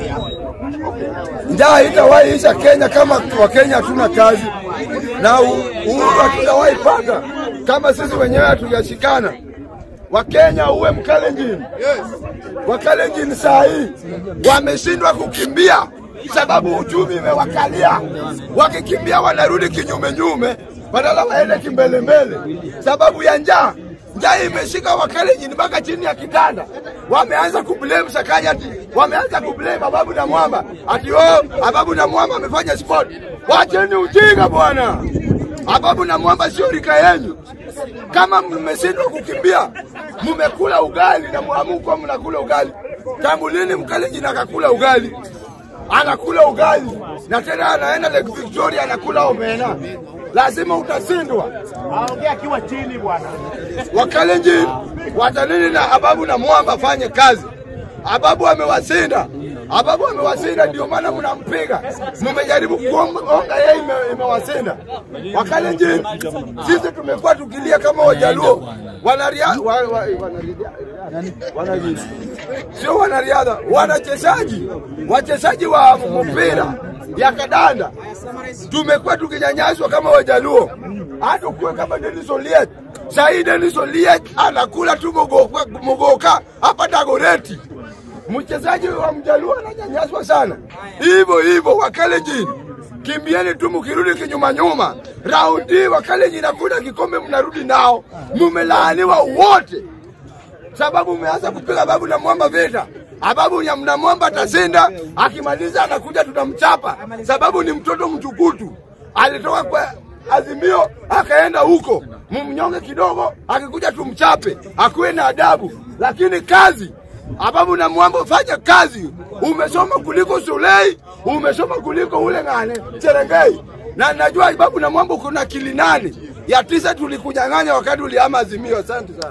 Njaa haitawahi isha Kenya kama Wakenya hatuna kazi, na u- uhuru hatutawahi pata kama sisi wenyewe hatujashikana. Wakenya uwe Mkalenjin, Wakalenjin saa hii wameshindwa kukimbia sababu uchumi imewakalia. Wakikimbia wanarudi kinyume nyume, badala waende kimbelembele sababu ya njaa. Njaa imeshika Wakalenjin mpaka chini ya kitanda. Wameanza kublame Sakanyati, wameanza kublame Ababu na Mwamba ati oh, Ababu na Mwamba amefanya sport. Wacheni ujinga bwana. Ababu na Mwamba sio rika yenu. Kama mmeshindwa kukimbia, mmekula ugali na mwamuko mnakula ugali. Tangu lini Mkalenjin akakula ugali? Anakula ugali na tena anaenda Lake Victoria anakula omena. Lazima utasindwa. Aongea akiwa chini bwana. Wakalenjin watanini na Ababu na Mwamba afanye kazi. Ababu amewasinda, Ababu amewasinda, ndio maana mnampiga. Mmejaribu kuonga yeye, ime- imewasinda. Wakalenjin sisi tumekuwa tukilia kama Wajaluo wanariadha wa, wa, wanariadha wanariadha sio wanariadha, wanachezaji, wachezaji wa mpira ya kadanda tumekuwa tukinyanyaswa kama Wajaluo, hata ukuwe kama Denis Oliet. Sahii Denis Oliet anakula tu mogoka, mogoka hapa Dagoreti. Mchezaji wa Mjaluo ananyanyaswa sana, hivyo hivyo Wakalenjin kimbieni tu, mkirudi kinyuma nyuma. Raundi hii Wakalenjin hakuna kikombe mnarudi nao, mumelaaniwa wote sababu umeanza kupiga babu na mwamba vita. Ababu ya mna mwamba atashinda, akimaliza anakuja tutamchapa, sababu ni mtoto mtukutu. Alitoka kwa Azimio akaenda huko, mumnyonge kidogo, akikuja tumchape, akuwe na adabu. Lakini kazi Ababu na mwamba, fanya kazi. Umesoma kuliko Sulei, umesoma kuliko ule ng'ane Cherengei, na najua Babu na mwamba kuna akili nane ya tisa tulikunyang'anya wakati ulihama Azimio. Asante sana.